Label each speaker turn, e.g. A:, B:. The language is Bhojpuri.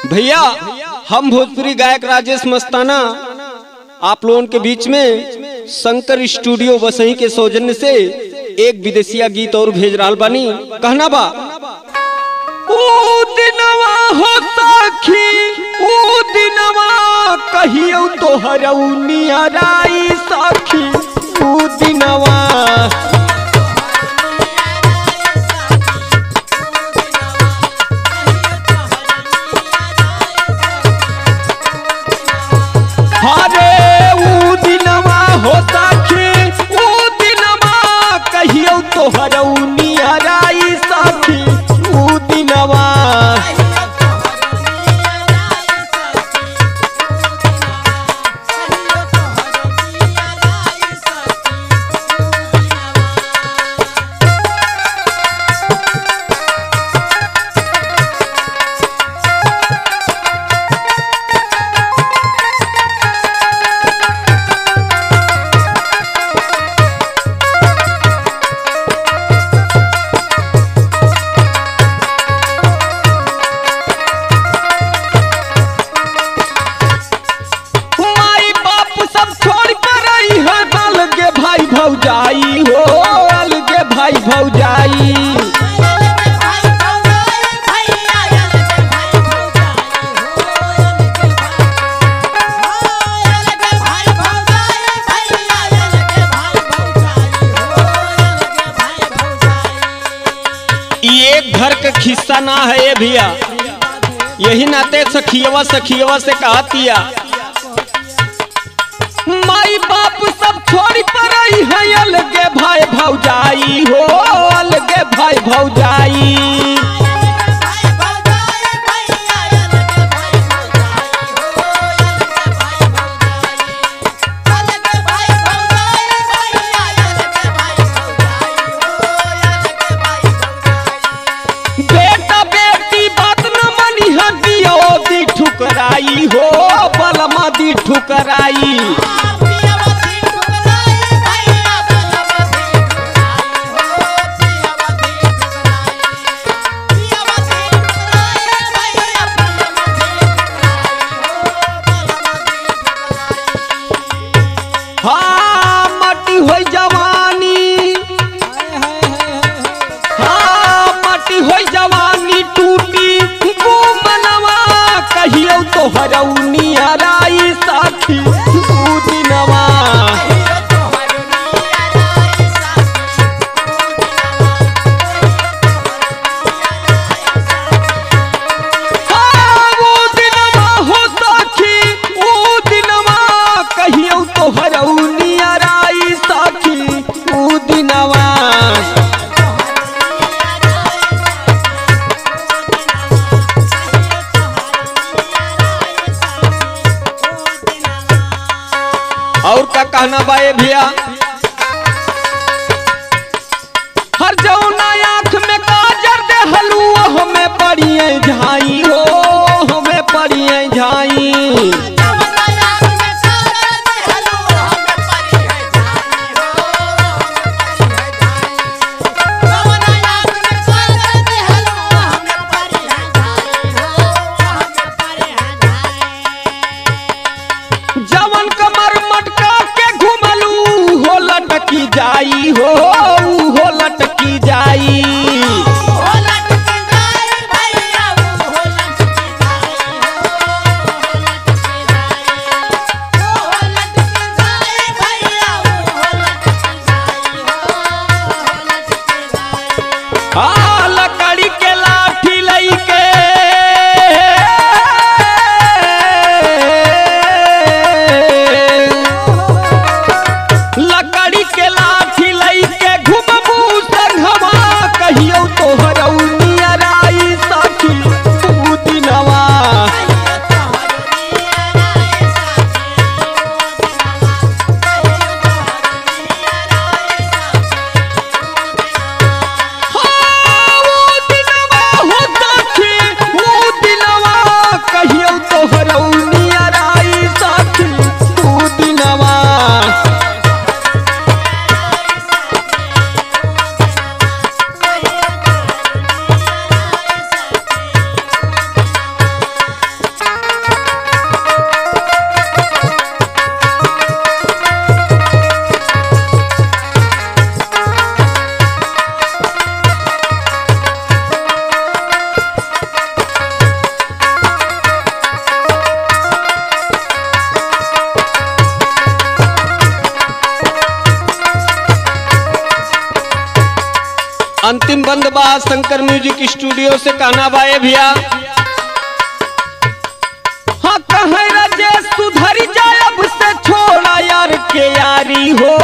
A: भैया हम भोजपुरी गायक राजेश मस्ताना आप लोगों के बीच में शंकर स्टूडियो वसई के सौजन्य से एक विदेशिया गीत और भेज रहा बानी कहना बा ऊ दिनवा हो सखी ऊ दिनवा कहियो तोहर नियराई सखी ऊ दिनवा हरे ऊ दिनवा हो सखी ऊ दिनवा कहियो तोहर नियराई सखी ऊ दिनवा माई बाप सब छोड़ कर आई है अलगे भाई भौजाई हो अलगे भाई भौजाई ये एक घर का खिस्सा ना है ये भैया यही नाते सखियवा सखियवा से कहतिया माई बाप सब छोड़ पर आई है अलगे भाई भौजाई हो अलगे भाई भौजाई बेटा बेटी बात न मनी है दियो दी ठुकराई हो बलमा दी ठुकराई हाँ मटी हो जवानी हाँ मटी हो जवानी टूटी वो मनवा कहियो तो हरौनी हराई साथी ऊ दिनवा हाँ, वो दिनवा हो साथी ऊ दिनवा कहियो तो हरौनी हराई साथी ऊ दिनवा और का कहना बाए भैया हर जौना आँख में काजर दे हलुआ हमें पड़िए झाई हो हमें पड़िए झाई जवन कमर मटका के घुमलू अंतिम बंद बा शंकर म्यूजिक स्टूडियो से कहना बाए भैया हाँ कहे राजेश सुधरी जाए अब से छोड़ा यार के यारी हो